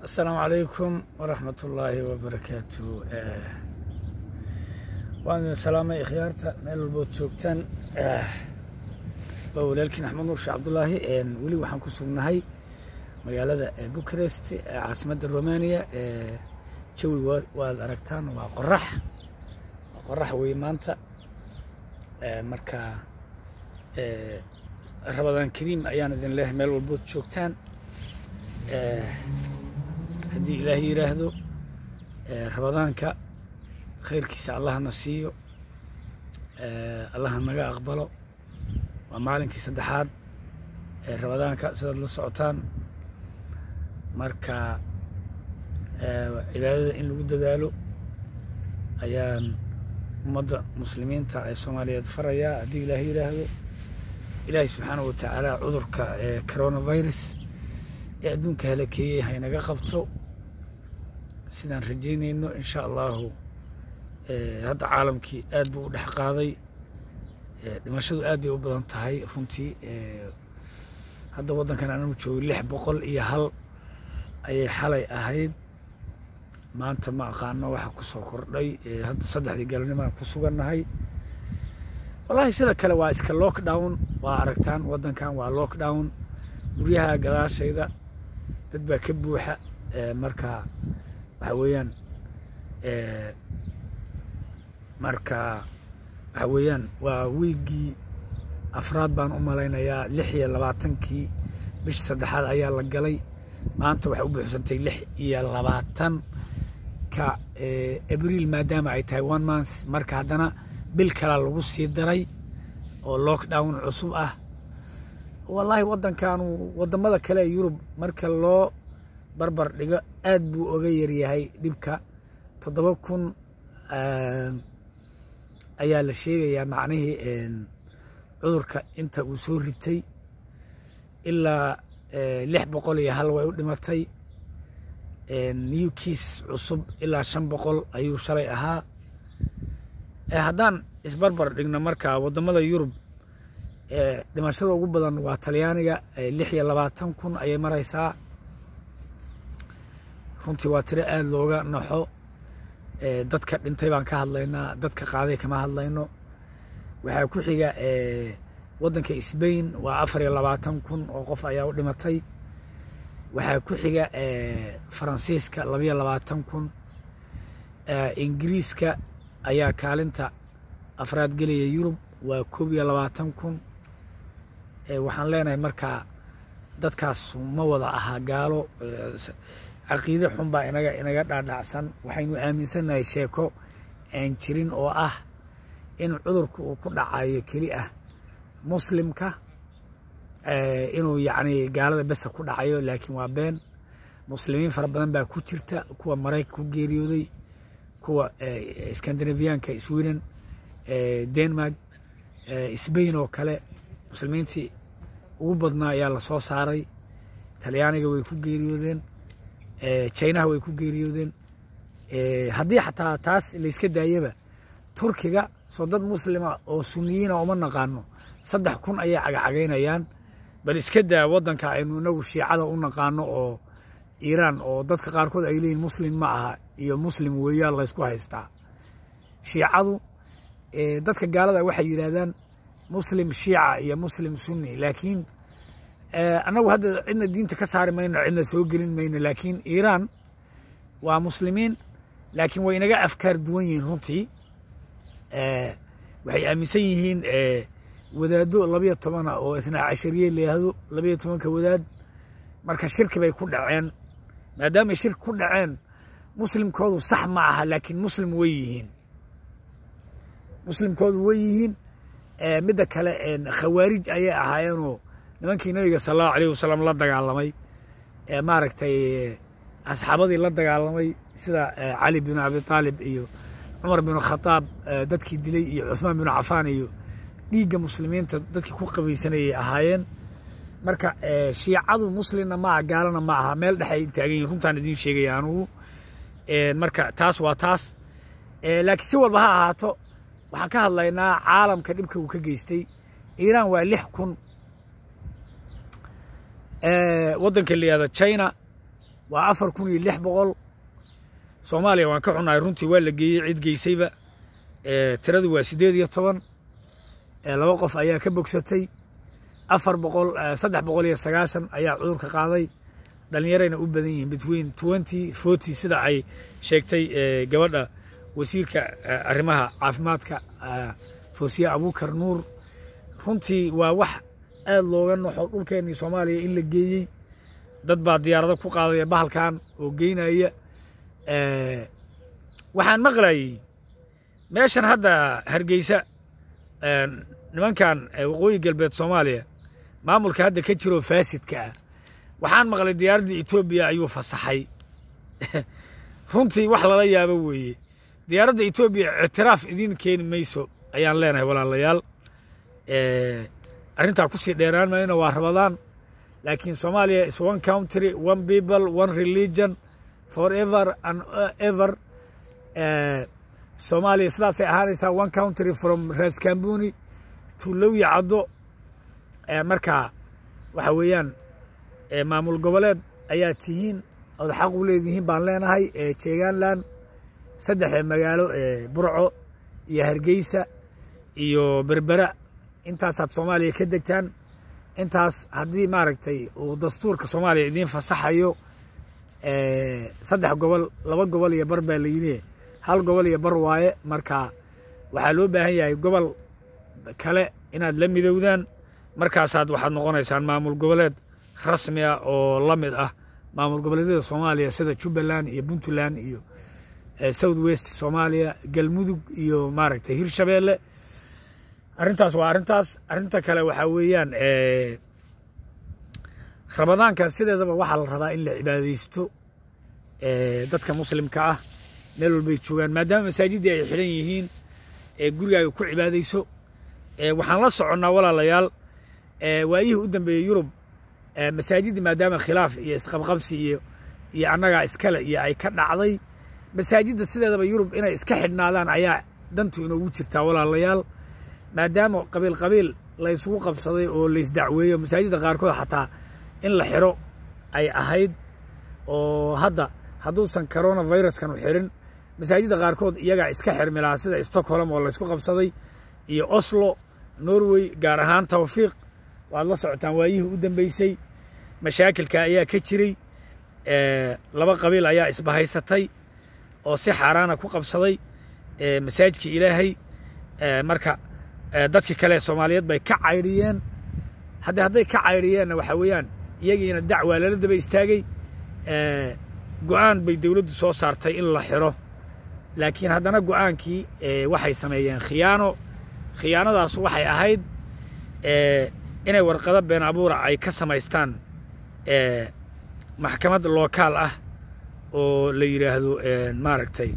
asalaamu calaykum waraxmat ullaahi wabarakaatu waan idin salaamay ikhyaarta meel walbood joogtaan waa walaalkiin axmed nuur sheekh cabdulaahi weli waxaan ku sugnahay magaalada bukarest ee caasimadda romaniya jawi waad aragtaan waa qorax waa qorax wey maanta marka rabadaan kariim ayaan idin leehay meel walbood joogtaan haddii ilaahay yidhaahdo rabadaanka khayrkiisa allahna siiyo allaha naga aqbalo waa maalinkii saddexaad ee rabadaanka sidaad la socotaan marka cibaadada in lagu dadaalo ayaan ummadda muslimiinta ee soomaaliyeed farayaa haddii ilaahay yidhaahdo ilaahay subxaanahu watacaala cudurka coronavirus ee adduunka halakeeyey haynaga qabto sidaan rajaynayno in sha allahu hadda caalamkii aad buu u dhex qaaday dhimashadu aad bay u badan tahay runtii hadda waddankan anagu joogo lix boqol iyo hal ayay xalay ahayd maanta ma aqaano waxa ku soo kordhay hadda saddexdii galabnimaan ku sugannahay wallaahi sida kale waa iska lockdown waa aragtaan waddankan waa lockdown guryaha gadaashayda dad baa ka buuxa marka waxa weeyaan marka waxa weeyaan waa wiiggii afraad baan u malaynayaa lix iyo labaatankii bishi saddexaad ayaa la galay maanta waxay u buuxsantay lix iyo labaatan ka abriil maadaama ay tahay one month marka haddana bil kalaa lagu sii daray oo lockdown cusub ah wallaahi waddankanu waddamada kale ee yurub marka loo barbar dhigo aad buu oga yaryahay dhibka toddoba kun ayaa la sheegayaa macnihii cudurka inta uu soo ritay ilaa lix boqol iyo hal way u dhimatay new kiis cusub ilaa shan boqol ayuu shalay ahaa haddaan isbarbar dhigno marka waddamada yurub dhimashada ugu badan waa talyaaniga lix iyo labaatan kun ayay maraysaa runtii waa tiro aada looga naxo dadka dhintay baan ka hadlaynaa dadka qaaday kama hadlayno waxaa ku xiga waddanka sbain waa afar iyo labaatan kun oo qof ayaa u dhimatay waxaa ku xiga faransiiska labayo labaatan kun ingiriiska ayaa kaalinta afraad gelaya yurub waa koob iyo labaatan kun waxaan leenahay markaa dadkaas ma wada ahaa gaalo caqiide xun baa inaga inaga dhaadhacsan waxaynu aaminsannahay sheeko aan jirin oo ah in cudurka uu ku dhacayo keli ah muslimka inuu yacni gaalada besa ku dhacayo laakiin waa been muslimiin fara badan baa ku jirta kuwa maraykan ku geeriyooday kuwa skandinaviyaanka sweden denmark sbain oo kale muslimiintii ugu badnaa ayaa la soo saaray talyaaniga way ku geeriyoodeen jinaha way ku geeriyoodeen haddii xataa taas layska daayaba turkiga soo dad muslima oo suniyiina uma naqaano saddex kun ayay cagacagaynayaan bal iska daa waddanka aynu inagu shiicada u naqaano oo iiraan oo dadka qaarkood ay leeyihin muslim ma aha iyo muslim weeyaan laysku haystaa shiicadu dadka gaalada waxay yidhaahdaan muslim shiica iyo muslim sunni laakiin annagu hadda cidna diinta ka saari mayno cidna soo gelin mayno laakiin iiraan waa muslimiin laakiin way inaga afkaar duwan yihiin runtii waxay aaminsan yihiin wadaaddo labayo tobana oo isnaa cashariye layahdo labayo tobanka wadaad marka shirki bay ku dhaceen maadaamay shirki ku dhaceen muslimkoodu sax ma aha laakiin muslim way yihiin muslimkoodu way yihiin midda kale khawaarij ayay ahaayeenoo nimankii nabiga sala allahu alayh wasalam la dagaalamay maaragtay asxaabadii la dagaalamay sida cali binu abi aalib iyo cumar binu khadaab dadkii dilay iyo cuhmaan binu cafaan iyo dhiigga muslimiinta dadkii ku qabaysanayay ahaayeen marka shiicadu muslimna ma aha gaalana ma aha meel dhex ay taagan yihin runtaan idiin sheegaya anugu marka taas waa taas laakiin si walba ha ahaato waxaan ka hadlaynaa caalamka dhibka uu ka geystay iiraan waa lix kun waddanka la yihahdo china waa afar kun iyo lix boqol soomaaliya waan ka xunnahay runtii waa la geeyey cid geysayba tiradu waa siddeed iyo toban laba qof ayaa ka bogsatay afar boqol saddex boqol iyo sagaashan ayaa cudurka qaaday dhallinyarayna u badan yihiin between twenty forty sida ay sheegtay gabadha wasiirka arrimaha caafimaadka foosiye abuukar nuur runtii waa wax aad looga noxo dhulkeennii soomaaliya in la geeyey dad baa diyaarado ku qaadaya bahalkan oo geynaya waxaan maqlayey meeshan hadda hargeysa nimankan waqooyi galbeed soomaaliya maamulka hadda ka jiroo faasidka ah waxaan maqlay diyaaradda etoobiya ayuu fasaxay runtii wax lala yaabo weeye diyaaradda etoobiya ictiraaf idiin keeni mayso ayaan leenahay walaalayaal arrintaa kusii dheeraan mayno waa rabadaan laakiin soomaaliya is one country one people one religion forever and ever soomaaliya sidaasay ahaanaysaa one country from raskambuni to lowya caddo marka waxa weeyaan maamul goboleed ayaa tihiin ood xaq u leedihiin baan leenahay jeegaanland saddexda magaalo burco iyo hargeysa iyo berbera intaasaad soomaaliya ka degtaan intaas haddii maaragtay uu dastuurka soomaaliya idiin fasaxayo saddex gobol laba gobol iyo bar baa layidhi hal gobol iyo bar waaye marka waxaa loo baahan yahay gobol kale inaad la midowdaan markaasaad waxaad noqonaysaan maamul goboleed rasmi ah oo la mid ah maamul goboleedyada soomaaliya sida jubbaland iyo puntland iyo south west soomaaliya galmudug iyo maaragtay hirshabeelle arrintaas waa arrintaas arrinta kale waxaa weeyaan ramadaanka sideedaba waxaa la rabaa in la cibaadaysto dadka muslimka ah meel walbay joogaan maadaama masaajiddii ay xidhan yihiin gurigaaga ku cibaadayso waxaan la soconnaa walaalayaal waayihii u dambeeyey yurub masaajiddi maadaama khilaaf iyo isqabqabsi iyo iyo annagaa iskale iyo ay ka dhacday masaajidda sideedaba yurub inay iska xidhnaadaan ayaa dantu inoogu jirtaa walaalayaal maadaama qabiil qabiil laysugu qabsaday oo laysdacweeyo masaajidda qaarkood xataa in la xiro ay ahayd oo hadda hadduusan coronaviruskan u xirin masaajidda qaarkood iyagaa iska xirmi lahaa sida stockholm oo laysku qabsaday iyo oslo norway gaar ahaan tawfiiq waad la socotaan waayihii u dambeysay mashaakilka ayaa ka jiray laba qabiil ayaa isbahaysatay oo si xaaraana ku qabsaday masaajidka ilaahay marka dadkii kale soomaaliyeed bay ka caydhiyeen hadde hadday ka caydhiyeenna waxaa weeyaan iyagiina dacwaa lala daba istaagay go'aan bay dowladdu soo saartay in la xiro laakiin haddana go'aankii waxay sameeyeen khiyaano khiyaanadaas waxay ahayd inay warqado been abuura ay ka samaystaan maxkamad lookaal ah oo la yidhaahdo maaragtay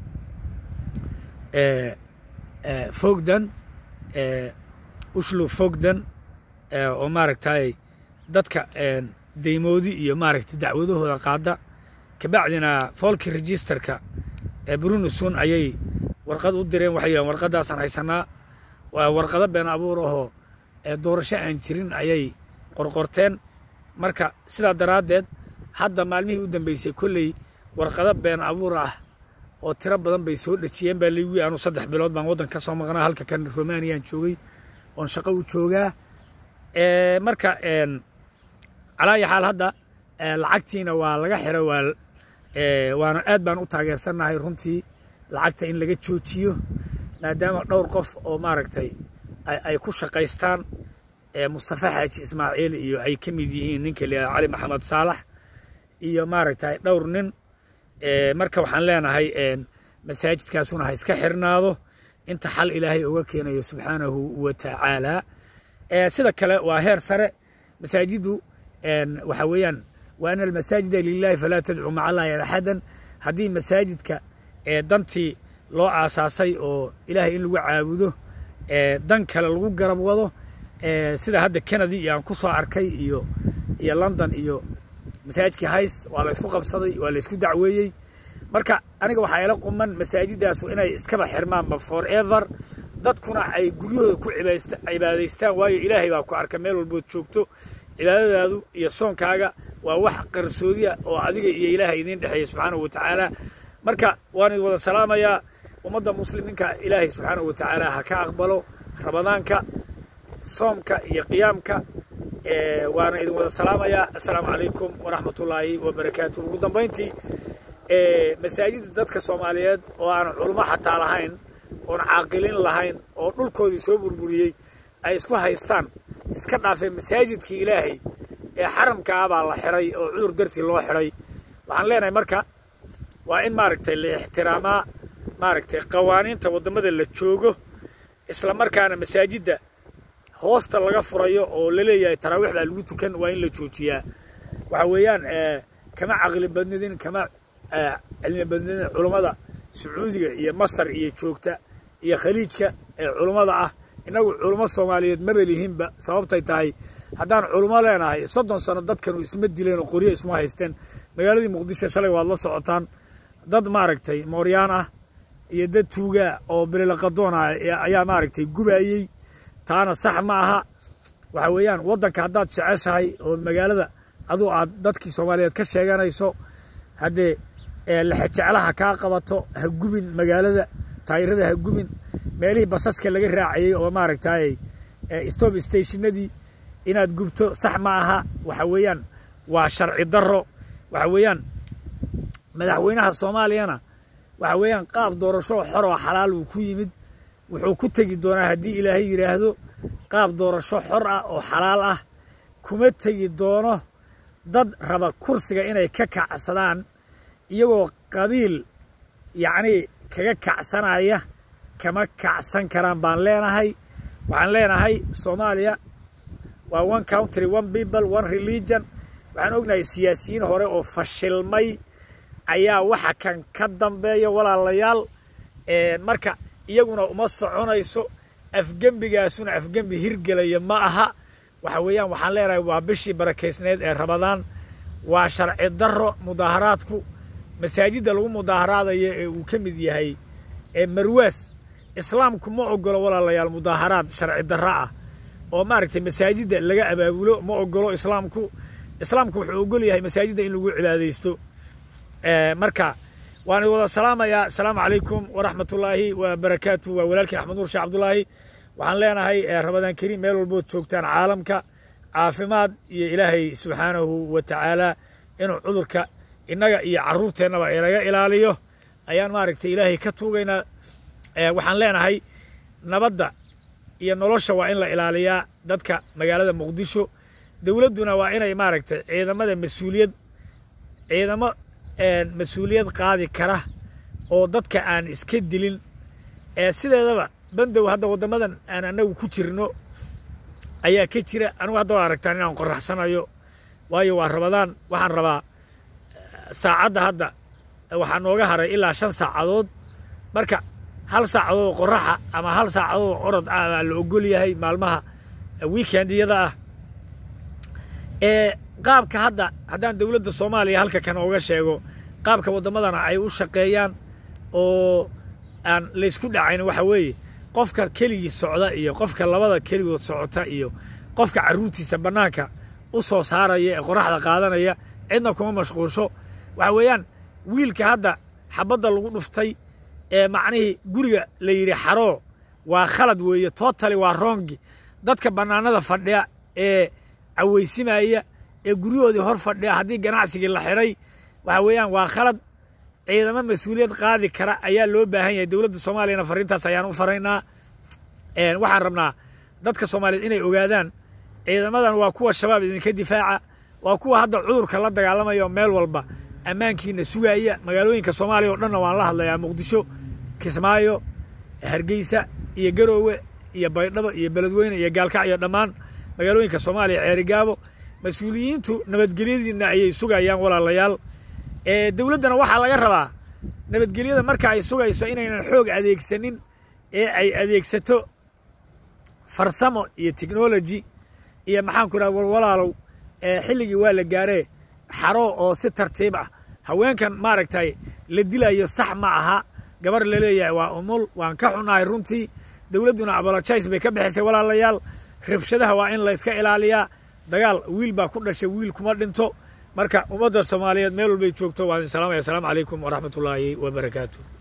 fogdan ushlu fogdan oo maaragtay dadka deymoodi iyo maaragtay dacwadahooda qaada kabacdina foolki registerka brunusun ayay warqad u direen waxay yidhahen warqadaasaan haysanaa waa warqado been abuur ahoo doorasho aan jirin ayay qorqorteen marka sidaa daraaddeed hadda maalmihii u dambeysay kolley warqado been abuur ah oo tiro badan bay soo dhejiyeen baa laygui anuu saddex bilood baan waddan ka soo maqnaa halka kan romaniyaan joogay oon shaqo u joogaa marka calaayi xaal hadda lacagtiina waa laga xiro waa waana aad baan u taageersannahay runtii lacagta in laga joojiyo maadaama dhowr qof oo maaragtay ay ku shaqaystaan mustafa xaaji ismaaciil iyo ay ka mid yihiin ninka la cali maxamed saalax iyo maaragtay dhowr nin marka waxaan leenahay masaajidkaasuna ha iska xirnaado inta xal ilaahay uga keenayo subxaanahu wa tacaala sida kale waa heer sare masaajiddu waxa weeyaan wa ana almasaajida lilahi falaa tadcuu maca allahi axadan haddii masaajidka dantii loo aasaasay oo ilaahay in lagu caabudo dan kale lagu garab wado sida hadda kennedy iyo aan ku soo arkay iyo iyo london iyo masaajidkii hays waa laysku qabsaday waa laysku dacweeyey marka aniga waxaa ila quman masaajidaasu inay iskaba xirmaanba forever dadkuna ay guryahooda ku cibaadaystaan waayo ilaahay baa ku arka meel walbood joogto cibaadadaadu iyo soonkaaga waa wax qarsoodiya oo adiga iyo ilaaha idiin dhexeeya subxaanahu wa tacaala marka waan idin wada salaamayaa ummadda muslimiinka ilaahay subxaanahu wa tacaala ha ka aqbalo ramadaanka soomka iyo qiyaamka waana idin wada salaamayaa assalaamu calaykum waraxmatullaahi wabarakaatu ugu dambayntii masaajidda dadka soomaaliyeed oo aan culmo xataa lahayn oon caaqilin lahayn oo dhulkoodii soo burburiyey ay isku haystaan iska dhaafeen masaajidkii ilaahay ee xaramka ah baa la xidhay oo cudur dartii loo xidhay waxaan leenahay marka waa in maaragtay la ixtiraamaa maaragtay qawaaniinta waddamada la joogo isla markaana masaajidda hoosta laga furayo oo la leeyahay taraawiix baa lagu tukan waa in la joojiyaa waxa weeyaan kama caqli badnidin kama cilmi badnidin culummada sacuudiga iyo masar iyo joogta iyo khaliijka ee culummada ah innagu culummo soomaaliyeed maba lihinba sababtay tahay haddaan culummo leenahay soddon sano dadkanu isma dileen oo qoryo isma haysteen magaaladii muqdisho shalay waad la socotaan dad maaragtay mooryaan ah iyo dad tuugaa oo bililaqadoon ah ayaa maaragtay gubaayey taana sax ma aha waxa weeyaan waddanka haddaad jeceshahay oo magaalada aduu aad dadkii soomaaliyeed ka sheeganayso haddee lexejeclaha kaa qabato ha gubin magaalada taayirada ha gubin meelihii basaska laga raacayey oo maaragtay stop stationadii inaad gubto sax ma aha waxa weeyaan waa sharci darro waxa weeyaan madaxweynaha soomaaliyana waxa weeyaan qaab doorasho xor oo xalaal uu ku yimid wuxuu ku tegi doonaa haddii ilaahay yidhaahdo qaab doorasho xor ah oo xalaal ah kuma tegi doono dad raba kursiga inay ka kacsadaan iyagoo qabiil yacnii kaga kacsanaya kama kacsan karaan baan leenahay waxaan leenahay soomaaliya waa one country one people one religion waxaan ognahay siyaasiyiin hore oo fashilmay ayaa waxa kan ka dambeeya walaalayaal marka iyaguna uma soconayso afgembigaasuna afgembi hirgelaya ma aha waxa weeyaan waxaan leenahay waa bishii barakaysneed ee ramadaan waa sharci darro mudaaharaadku masaajidda lagu mudaaharaadayo ee uu ka mid yahay ee marwaas islaamku ma ogolo walaalayaal mudaaharaad sharci darro ah oo maaragtay masaajidda laga abaabulo ma ogolo islaamku islaamku wuxuu ogol yahay masaajidda in lagu cibaadaysto marka waan wada salaamayaa asalaamu calaykum waraxmatullaahi wa barakaatu waa walaalkii axmed nuur sheekh cabdullaahi waxaan leenahay ramadaan kariim meel walbood joogtaan caalamka caafimaad iyo ilaahay subxaanahu wa tacaala inuu cudurka innaga iyo carruurteennaba inaga ilaaliyo ayaan maaragtay ilaahay ka tuugaynaa waxaan leenahay nabadda iyo nolosha waa in la ilaaliyaa dadka magaalada muqdisho dowladduna waa inay maaragtay ciidamada mas-uuliyad ciidamo mas-uuliyad qaadi kara oo dadka aan iska dilin sideedaba bandow hadda waddamadan aan annagu ku jirno ayaa ka jira anigu hadda waa aragtaan inaan qoraxsanayo waayo waa rabadaan waxaan rabaa saacadda hadda waxaa nooga haray ilaa shan saacadood marka hal saacadood qoraxa ama hal saacadood orod ah baa la ogol yahay maalmaha weekendiyada ah qaabka hadda haddaan dowladda soomaaliya halka kan ooga sheego qaabka waddamadana ay u shaqeeyaan oo aan laysku dhacayn waxa weeye qofka keligii socda iyo qofka labada keligood socota iyo qofka carruurtiisa bannaanka u soo saaraya ee qoraxda qaadanaya cidna kuma mashquulsho waxa weeyaan wiilka hadda xabadda lagu dhuftay ee macnihii guriga la yidhi xaroo waa khalad weeye tootali waa roongi dadka bannaanada fadhiya ee cawaysimaya ee guryahoodii hor fadhiya haddii ganacsigii la xidhay waxa weeyaan waa khalad ciidamo mas-uuliyad qaadi kara ayaa loo baahan yahay dowladda soomaaliyana farriintaas ayaan u faraynaa waxaan rabnaa dadka soomaaliyeed inay ogaadaan ciidamadan waa kuwa shabaab idinka difaaca waa kuwa hadda cudurka la dagaalamaya oo meel walba ammaankiina sugaaya magaalooyinka soomaaliya oo dhanna waan la hadlayaa muqdisho kismaayo hargeysa iyo garoowe iyo baydhabo iyo beledweyne iyo gaalkac iyo dhammaan magaalooyinka soomaaliya ceerigaabo mas-uuliyiintu nabadgelyadiina ayay sugayaan walaalayaal dowladdana waxaa laga rabaa nabadgelyada marka ay sugayso inaynan xoog adeegsanin ee ay adeegsato farsamo iyo technology iyo maxaanku idhaha walwalaalow xilligii waa la gaaree xaro oo si tartiib ah haweenkan maaragtay la dilayo sax ma aha gabar la leeyahay waa umul waan ka xunahay runtii dowladduna abolojais bay ka bixisay walaalayaal rabshadaha waa in layska ilaaliyaa dagaal wiil baa ku dhashay wiil kuma dhinto marka ummadda soomaaliyeed meel walbay joogto waa idin salaamaya asalaamu calaykum waraxmatullaahi wabarakaatu